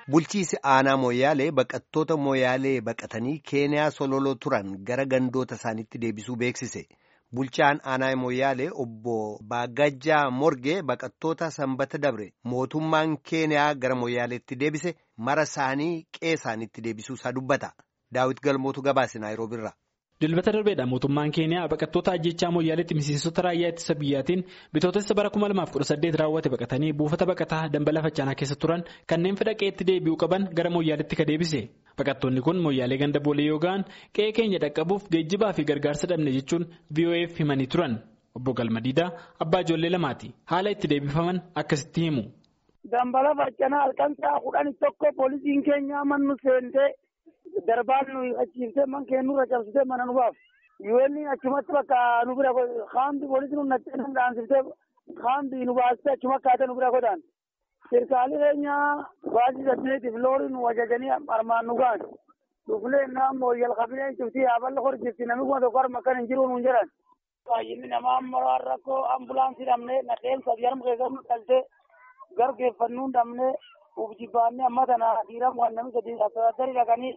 Bulchiisi aanaa Mooyyaalee baqattoota Mooyyaalee baqatanii Keeniyaa sololoo turan gara gandoota isaaniitti deebisuu beeksise. Bulchaan aanaa Mooyyaalee obbo Baagajjaa Morgee baqattoota sanbata dabre mootummaan Keeniyaa gara Mooyyaaleetti deebise mara isaanii qe'ee isaaniitti deebisuu isaa dubbata. Daawit Galmootu gabaase Naayiroobiirra. Dilbata darbeedha mootummaan keeniyaa baqattoota ajjechaa mooyyaaleetti miseensota raayyaa ittisa biyyaatiin bitootessa bara 2018 raawwate baqatanii buufata baqataa dambala faccaanaa keessa turan kanneen fedha qe'eetti deebi'uu qaban gara mooyyaaleetti ka deebise baqattoonni kun mooyyaalee ganda boolee yoo ga'an qe'ee keenya dhaqqabuuf geejjibaa fi gargaarsa dhabne jechuun VOA'f himanii turan obbo Galmadiidaa abbaa ijoollee lamaati haala itti deebifaman akkasitti himu. Dambala faccaanaa halkan sa'a kudhan tokko poolisiin keenya mannu seentee. Darbaan nuyi achiiftee man keenyurra cabsitee mana nu baaf. Yuwelli achumatti bakka nu bira kaambi poolisiin nu nattee nu dhaansiftee kaambi nu baastee achuma akkaatee nu bira godhaan. Sirkaalii keenya baasii saddeetiif loori nu ajajanii armaan nu ga'an. Dhufnee naannoo yal qabinee cuftii yaaballa hor jirti namni kuma tokko harma akkan hin jiru nuun jedhan. Baay'inni namaa amma rakkoo ambulaansii dhabnee nadheen sadii harma keessatti nu dhaltee gargeeffannuun dhabnee ufjibbaannee amma tana dhiiraa waan namni sadii asirratti dhaqanii.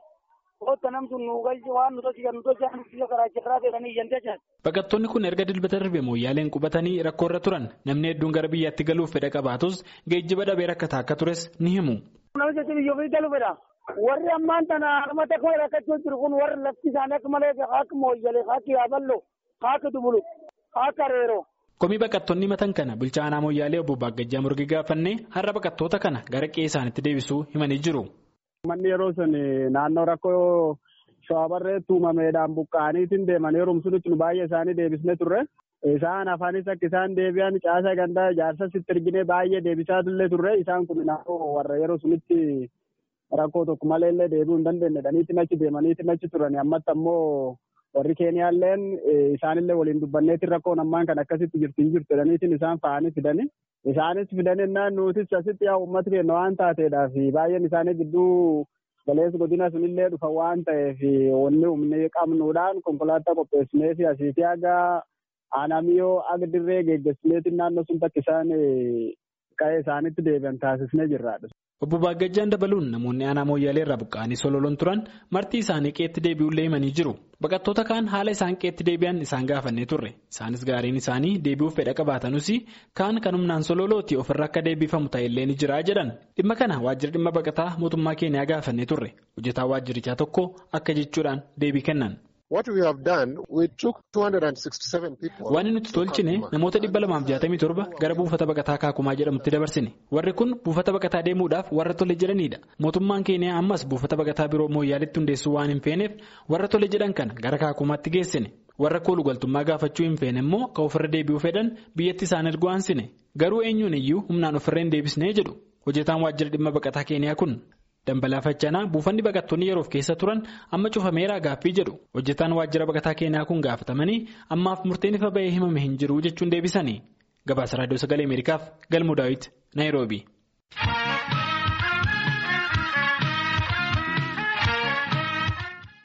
Baqattoonni kun erga dilbata darbe mooyyaaleen qubatanii rakkoo irra turan namni hedduun gara biyyaatti galuuf fedha qabaatus geejjiba dhabee rakkataa akka tures ni himu. Namicha biyya ofii galu fedha. Warri ammaan tana harmata koo rakkachuu jiru kun warri lafti isaanii akka malee akka mooyyalee akka yaaballoo akka dubulu akka reeroo. Komii baqattoonni himatan kana bulchaa aanaa mooyyaalee obbo Baagajjaa Morgii gaafannee har'a baqattoota kana gara qe'ee isaaniitti deebisuu himanii jiru. Manni yeroo sun naannoo rakkoo shawaabarreetti uumameedhaan buqqa'aniitiin deeman yeroo sunitti nu baay'ee isaanii deebisnee turre. Isaan afaanis akka isaan deebi'an caasaa gandaa ijaarsa sitti erginee baay'ee deebisaa illee turre. Isaan kun naannoo warra yeroo sunitti rakkoo tokko malee illee deebi'uu hin dandeenye dhaniitiin achi deemaniitiin achi turan. Ammatti ammoo warri Keeniyaalleen isaanillee waliin dubbanneetiin rakkoon ammaan kan akkasitti jirti hin jirtu jedhaniitiin isaan fa'anii fidani. Isaanis fidaninnaan nutis asitti yaa uummata keenya waan taateedhaaf baay'een isaanii gidduu galeessi godina sunillee dhufa waan ta'eef wanni humni qabnuudhaan konkolaataa qopheessinee fi asii fi haga aanamiyoo aga dirree geggeessineetiin naannoo sun bakka isaan qa'ee isaanitti deebi'an taasisnee jirraadha. Obbo Baagajjaan dabaluun namoonni aanaa mooyyaalee irraa buqqa'anii sololoon turan marti isaanii qeetti deebi'ullee himanii jiru. Baqattoota kaan haala isaan qeetti deebi'an isaan gaafannee turre. Isaanis gaariin isaanii deebi'uuf fedha qabaatanuus kaan kan humnaan sololooti ofirra akka deebifamu ta'ellee ni jira jedhan. Dhimma kana waajjira dhimma baqataa mootummaa keenyaa gaafannee turre. Hojjetaa waajjirichaa tokko akka jechuudhaan deebii kennan. Waan nuti tolchine namoota dhibba lamaaf jaatamii torba gara buufata baqataa kaakumaa jedhamutti dabarsine. Warri kun buufata baqataa deemuudhaaf warra tole jedhanidha. Mootummaan keenya ammas buufata baqataa biroo mooyyaaletti hundeessuu waan hin feeneef warra tole jedhan kana gara kaakumaatti geessine. Warra koolu galtummaa gaafachuu hin feene immoo kan ofirra deebi'uu fedhan biyyatti isaan ergu aansine. Garuu eenyuun iyyuu humnaan ofirra hin deebisnee jedhu. Hojjetaan waajjira dhimma baqataa keenyaa kun. Dambalaa faccaanaa buufanni baqattoonni yeroof keessa turan amma cufameeraa gaaffii jedhu hojjetaan waajjira baqataa keenyaa kun gaafatamanii ammaaf murteen ifa bahee himame hin jiru jechuun deebisanii gabaasa raadiyoo sagalee ameerikaaf galmuu daawit naayiroobii.